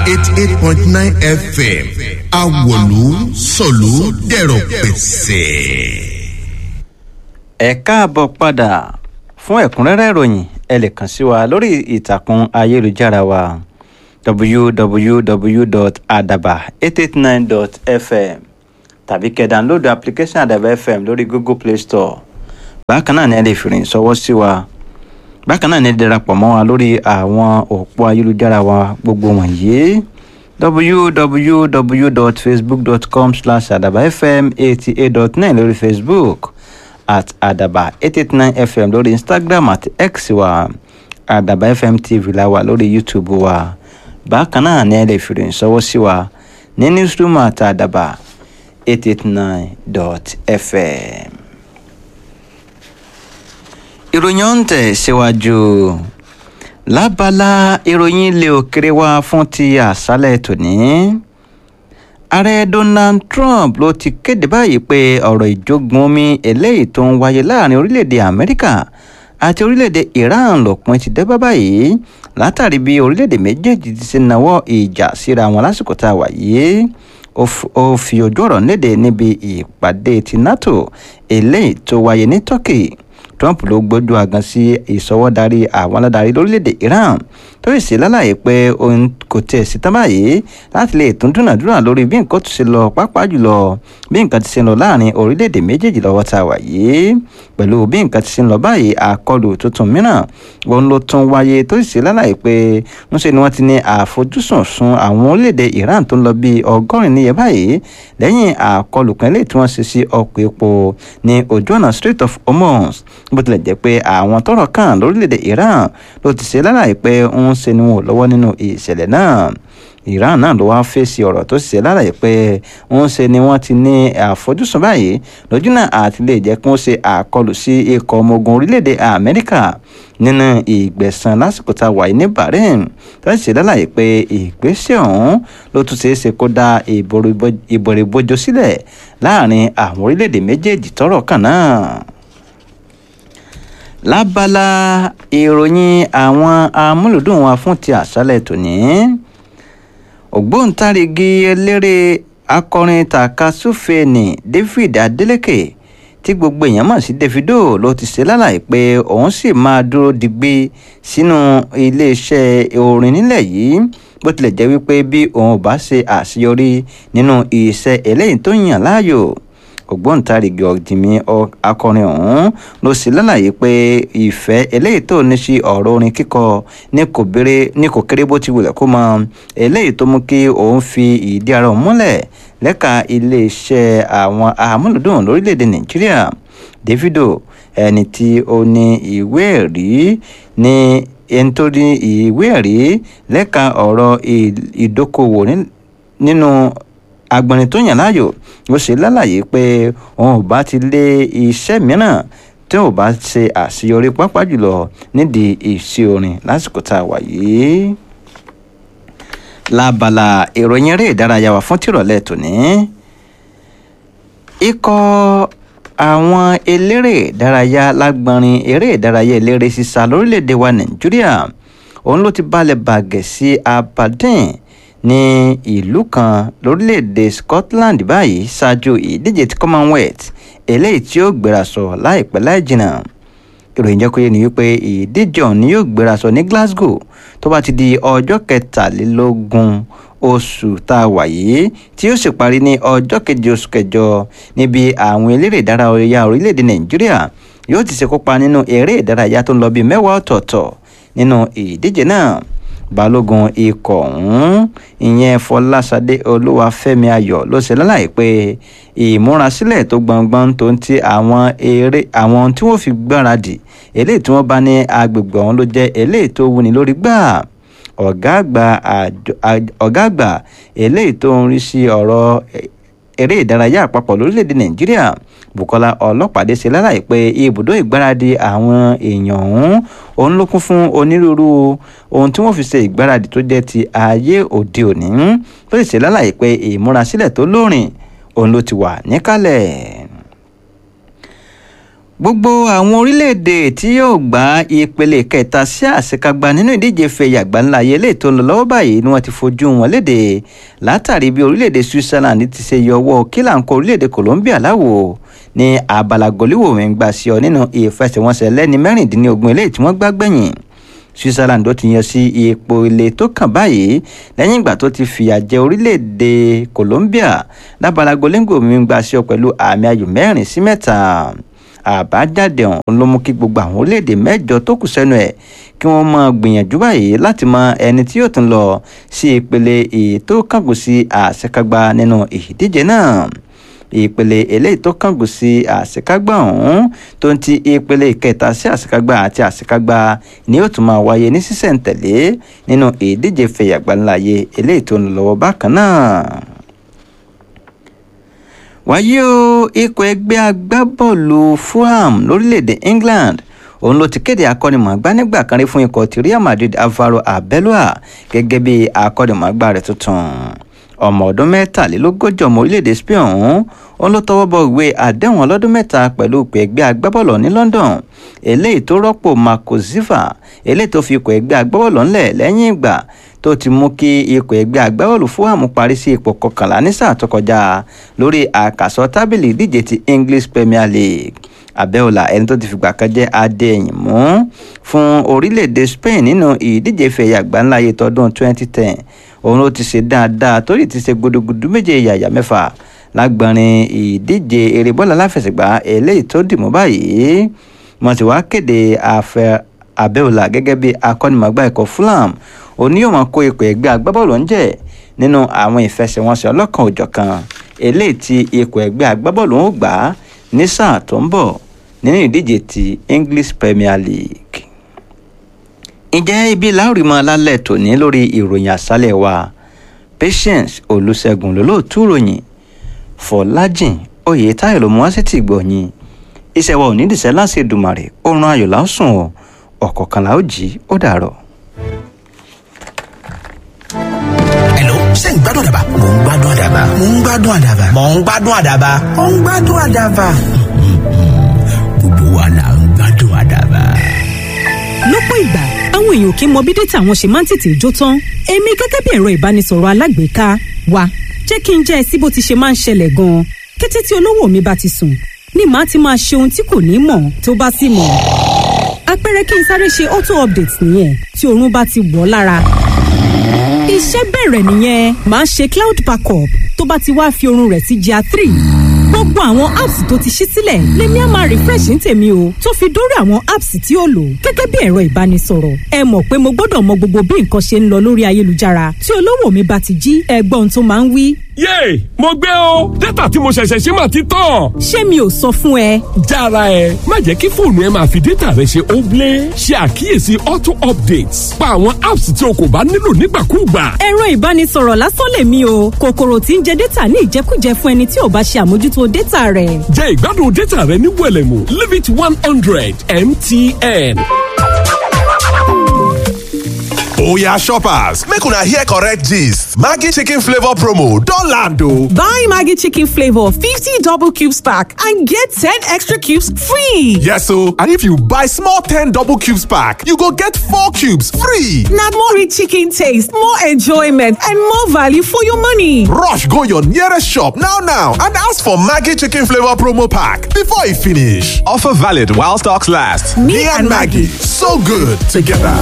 eighty eight point nine fm awolu sọ̀lú dẹ̀rọ̀ pẹ̀sẹ̀. ẹ káàbọ̀ padà fún ẹ̀kúnrẹ́rẹ́ ìròyìn ẹ lè kàn sí wa lórí ìtàkùn ayélujára wa www.adaba889.fm tàbí kẹ́ dánlóòdù application adaba fm lórí google play store bákan náà ni ẹ lè fìrìn sọwọ́ sí wa bákan náà ni ẹ darapọ̀ mọ́ wa lórí àwọn òpó ayélujára wa gbogbo wọ̀nyí www.facebook.com slash adaba fm eighty eight dot nine lórí facebook at adaba eight eight nine fm lórí instagram àti x wa adaba fm tv la wà lórí youtube wa bákan náà ni ẹ lè fi rìn sọwọ́ sí wa ní newsroom àti adaba eight eight nine dot fm. ìròyìn ọ̀hún tẹ̀ síwájú lábala ìròyìn ilé òkèrè wa fún ti àṣálẹ̀ tòní ààrẹ donald trump ló ti kéde báyìí pé ọ̀rọ̀ ìjógun omi eléyìí tó ń wáyé láàrin orílẹ̀-èdè amẹ́ríkà àti orílẹ̀-èdè iran lòpin ti dé bá báyìí látàrí bí orílẹ̀-èdè méjèèjì ti ṣe nawọ́ ìjà síra wọn lásìkò tá a wà yìí ó fi ojú ọ̀rọ̀ léde níbi ìpàdé ti nato eléyìí tó wáyé ní turkey trump ló gbójú àgàn sí ìsọwọ́darí àwọn aládarí lórílẹ̀‐èdè iran tó sì ṣe lálàyé pé òun kò tiẹ̀ sí tán báyìí láti lè tún dúnàdúrà lórí bí nǹkan tó ṣe lọ pàápàá jùlọ bí nǹkan ti ṣe lọ láàrin orílẹ̀‐èdè méjèèjì lọ́wọ́ tá a wà yìí pẹ̀lú bí nǹkan ti ṣe lọ báyìí àkọlù tuntun mìíràn òun ló tún wáyé tó sì ṣe lálàyé pé ńṣe ni wọ́n ti ní àfojúsùn sun àwọn orílẹ̀‐èdè iran tó ń lọ bí ọgọ́rin níye báyìí lẹ́yìn àkọlù kan lè tí wọ́n ṣe sí ọkọ̀ epo ní ojú ọ̀nà strait of hormuz bó tilẹ̀ jẹ́ pé àwọn tọrọ kàn lórílẹ̀‐èdè iran ló ti ṣe lálàyé pé ń ṣe ni wọn ò lọ́wọ́ nínú ìṣẹ̀lẹ̀ náà iran náà ló wáá fèsì ọ̀rọ̀ tó ṣe lálàyé pé ń ṣe ni wọ́n ti ní àfojúsùn báyìí lójú náà àti lè jẹ́ kí wọ́n ṣe àkọlù sí ikọ̀ ọmọ ogun orílẹ̀‐èdè amẹ́ríkà nínú ìgbẹ̀sán lásìkò tá a wà ní bahrain tó ṣe lálàyé pé ìgbésẹ̀ ọ̀hún ló tún ṣeé ṣe kó dá ìbòrìbòjò sílẹ̀ láàrin àwọn orílẹ̀‐èdè méjèèjì tọrọ kàn náà lábala ìròyìn àwọn amúlùdùn wa fún ti àṣálẹ̀ tòní ògbóǹtarìgì eléré akọrin takasúfèénì david adeleke tí gbogbo èèyàn mọ̀ sí davido ló ti ṣe lálàyé pé òun sì máa dúró digbí sínú iléeṣẹ́ orin nílẹ̀ yìí bó tilẹ̀ jẹ́ wípé bí òun ò bá ṣe àṣeyọrí nínú iṣẹ́ eléyìí tó yàn láàyò ògbóǹtarìgì ọ̀dìmí akọrin ọ̀hún ló sì lálàyé pé ìfẹ́ eléyìí tó ní sí ọ̀rọ̀ orin kíkọ ní kò kéré bó ti wulẹ̀ kó mọ eléyìí tó mú kí òun fi ìdí ara òun múlẹ̀ lẹ́ka iléeṣẹ́ àwọn amúlùdùn lórílẹ̀‐èdè nàìjíríà davido ẹni tí ó ní ìwé ẹ̀rí ní ẹni tó ní ìwé ẹ̀rí lẹ́ka ọ̀rọ̀ ìdókòwò nínú agbọ̀nrin tó yàn láàyò ó ṣe lálàyé pé òun ò bá ti lé iṣẹ́ mìíràn tí ò bá ṣe àṣeyọrí pápá jùlọ nídìí ìṣe orin lásìkò tá a wà yìí. lábala ìròyìn eré ìdárayá wa fún tìrọ̀lẹ́ tòní ikọ̀ àwọn eléré ìdárayá lágbọ̀nrin eré ìdárayá eléré sísá lórílẹ̀‐èdè wa nàìjíríà òun ló ti balẹ̀ bàgẹ́ sí aberdeen ní ìlú kan lórílẹ̀‐èdè scotland báyìí ṣáájú ìdíje ti commonwealth eléyìí tí ó gbéraṣọ láìpẹ́ láì jìnnà ìròyìn jẹ́ kó yé ni wípé ìdíje ọ̀hún ni yóò gbéraṣọ ní glasgow tó bá ti di ọjọ́ kẹtàlélógún oṣù tá a wà yìí tí yóò sì parí ní ọjọ́ keje oṣù kẹjọ níbi àwọn eléré ìdárayá orílẹ̀‐èdè nàìjíríà yóò ti ṣe kópa nínú eré ìdárayá tó ń lọ bíi mẹ́wàá ọ̀tọ̀ọ̀tọ̀ nínú ìdíje náà balógun ikọ̀ ọ̀hún ìyẹn fọlásadé olúwàfẹ́mi ayọ̀ ló ṣe lálàyé pé ìmúrasílẹ̀ tó gbọ̀ngbọ̀n tó ń ti àwọn eré àwọn tí wọ́n fi gbáradì eléyìí tí wọ́n bá ní agbègbè ọ̀hún ló jẹ́ eléyìí tó wúni lórí gbà ọ̀gá àgbà ọ̀gá àgbà eléyìí tó ń rí sí ọ̀rọ̀ eré ìdárayá àpapọ̀ lórílẹ̀‐èdè nàìjíríà bukola ọlọ́pàdé ṣe lálàyé pé ibùdó ìgbáradì àwọn èèyàn ọ̀hún òun ló kún fún onírúurú ohun tí wọ́n fi ṣe ìgbáradì tó jẹ́ ti ayé òde òní ó sì ṣe lálàyé pé ìmúrasílẹ̀ tó lóòrìn òun ló ti wà níkàlẹ̀ gbogbo àwọn orílẹ̀-èdè tí yóò gba ìpele kẹta sí àṣekágbá nínú ìdíje fẹ̀yà àgbáńlá ayé lè tó ń lọ lọ́wọ́ báyìí ni wọ́n ti fojú wọn léde látàrí bí orílẹ̀-èdè Switzerland ti ṣe yọ ọwọ́ kílàńkó orílẹ̀-èdè Colombia láwo ní abala gòlíwò mi ń gbà sí ọ nínú ìfẹsẹ̀wọnsẹ̀ lẹ́ni mẹ́rìndínlógún eléyìí tí wọ́n gbá gbẹ̀yìn Switzerland ó ti yan sí ipò ilé tó kàn báyìí lẹ́yìn ìgbà tó ti fìyà jẹ orílẹ̀-èdè Colombia lábala gòlíwò mi ń gbà sí ọ pẹ̀lú àmì ayò mẹ́rin sí mẹ́ta àbájáde ọ̀hún ló mú kí gbogbo àwọn orílẹ̀-èdè mẹ́jọ tó kù sẹ́nu ẹ̀ kí wọ́n máa gbìyànjú báyìí láti mọ ẹni tí yóò tún lọ sí ìpele ètò kángun sí àṣekágbá nínú ìdíje náà ìpele eléyìí tó kángun sí àṣekágbá ọ̀hún tó ń ti ìpele ìkẹta sí àṣekágbá àti àṣekágbá ni yóò tún máa wáyé ní sísẹ̀ǹtẹ̀lé nínú ìdíje fẹ̀yàgbáńláyé eléyìí tó ń lọ lọ́wọ́ bákan náà wáyé o ikọ̀ ẹgbẹ́ agbábọ́ọ̀lù Fulham lórílẹ̀‐èdè England òun ló ti kéde akọ́nimọ̀ọ́gbá nígbà kan rí fún ikọ̀ ti Real Madrid Alvaro Arbeloa gẹ́gẹ́ bí akọ́nimọ̀ọ́gbá rẹ̀ tuntun ọmọ ọdún mẹ́tàlélógójì ọmọ orílẹ̀‐èdè Spain ọ̀hún òun ló tọwọ́ bọ ìwé àdéhùn ọlọ́dún mẹ́ta pẹ̀lú ikọ̀ ẹgbẹ́ agbábọ́ọ̀lù ní London eléyìí tó rọ́pò Marco Silva eléyìí tó fi ikọ̀ ẹgbẹ́ agbábọ́ọ̀lù ńlẹ̀ lẹ́yìn ìgbà tó ti mú kí ikọ̀ ẹgbẹ́ agbábọ́ọ̀lù Fulham parí sí ipò kọkànlá ní sáà tó kọjá lórí àkàsọ tábìlì ìdíje ti English Premier League Abeola ẹni tó ti fìgbà kan jẹ́ adéyìn mú fún orílẹ̀-èdè Spain nínú ìdíje ìfẹ̀yẹ àgbáńláyé tọdún 2010 òun ló ti ṣe dáadáa torí ti ṣe gudugudu méje yàyà mẹ́fà lágbọ̀nrín ìdíje eré bọ́ọ̀lù aláfẹsẹ̀gbá eléyìí tó dì mú báyìí wọ́n ti wá kéde àfẹ́ Abeola gẹ́gẹ́ bí akọ́nimọ̀gbá ikọ̀ Fulham òní yóò máa kó ipò ẹgbẹ́ agbábọ́ọ̀lù ń jẹ́ nínú àwọn ìfẹsẹ̀wọnsẹ̀ ọlọ́kan òjọ̀kan eléyìí tí ipò ẹgbẹ́ agbábọ́ọ̀lù ń gbà ní sáà tó ń bọ̀ nínú ìdíje ti English Premier League. ǹjẹ́ ibi láòrì mọ́ lálẹ́ tòní lórí ìròyìn àṣálẹ̀ wa Patience Olùṣègùn lólóòtú ròyìn Fọlájìn Oyètáyọ̀ ló mú wá sí ti gbọ̀nyìn iṣẹ́ wa ò ní dìṣẹ́ láti Èdùmàrè oorun ayọ̀ lásùn ọ̀ ọ̀kọ̀ọ̀kan la ó jí ó dàrọ̀. Hello, ṣé ń gbádùn àdàbà? Mò ń gbádùn àdàbà. Mò ń gbádùn àdàbà. Mò ń gbádùn àdàbà. Mò ń gbádùn àdàbà. Gbogbo wa là ń gbádùn àdàbà. lọ́pọ̀ ìgbà àwọn èèyàn kì í mọ bí dátà wọn ṣe máa ń tètè jó tán èmi gẹ́gẹ́ bí ẹ̀rọ ìbánisọ̀rọ̀ alágbèéká wa jẹ́ kí n jẹ́ ẹ sí bó ti ṣe máa ń ṣẹlẹ̀ gan-an kété tí olówó mi bá ti sùn ni màá ti máa ṣe ohun tí kò ní mọ̀ tó bá sì mọ̀ àpẹẹrẹ kí n sáré ṣe auto update nìyẹn tí oorun bá ti wọ̀ lára iṣẹ́ bẹ̀rẹ̀ nìyẹn màá ṣe cloud backup tó bá ti wá fi oorun rẹ̀ sí GIA three gbogbo àwọn apps tó ti ṣí sílẹ̀ lèmi á máa refresh ní tèmi o tó fi dórí àwọn apps tí ó lò gẹ́gẹ́ bí ẹ̀rọ ìbánisọ̀rọ̀ ẹ mọ̀ pé mo gbọ́dọ̀ mọ gbogbo bí nǹkan ṣe ń lọ lórí ayélujára tí olówó mi bá ti jí ẹgbọ́n tó máa ń wí. yéè mo gbé o dátà tí mo ṣẹ̀ṣẹ̀ ṣe máa ti tán. ṣé mi ò sọ fún ẹ. jára ẹ má jẹ́ kí fóònù ẹ máa fi dátà rẹ ṣe óblé ṣe àkíyèsí auto updates pa àwọn apps tí o kò bá nílò nígbàkúùgbà. ẹ̀rọ ìbánisọ̀rọ̀ lásán lèmi o kòkòrò tí ń jẹ dátà ní ìjẹkújẹ fún ẹni tí ò bá ṣe àmójútó dátà rẹ̀. jẹ́ ìgbádùn dátà rẹ ní wẹ̀lẹ̀mú limit one hundred mtn. Oya shoppers, make una hear correct gist. Maggi chicken flavor promo don land o. Buy Maggi chicken flavor 50 double cubes pack and get 10 extra cubes free. Yes o, and if you buy small 10 double cubes pack, you go get 4 cubes free. Na more rich chicken taste, more enjoyment and more value for your money. Rush go your nearest shop now now and ask for Maggi chicken flavor promo pack before e finish. Offer valid while stocks last. Me and Maggi, so good together.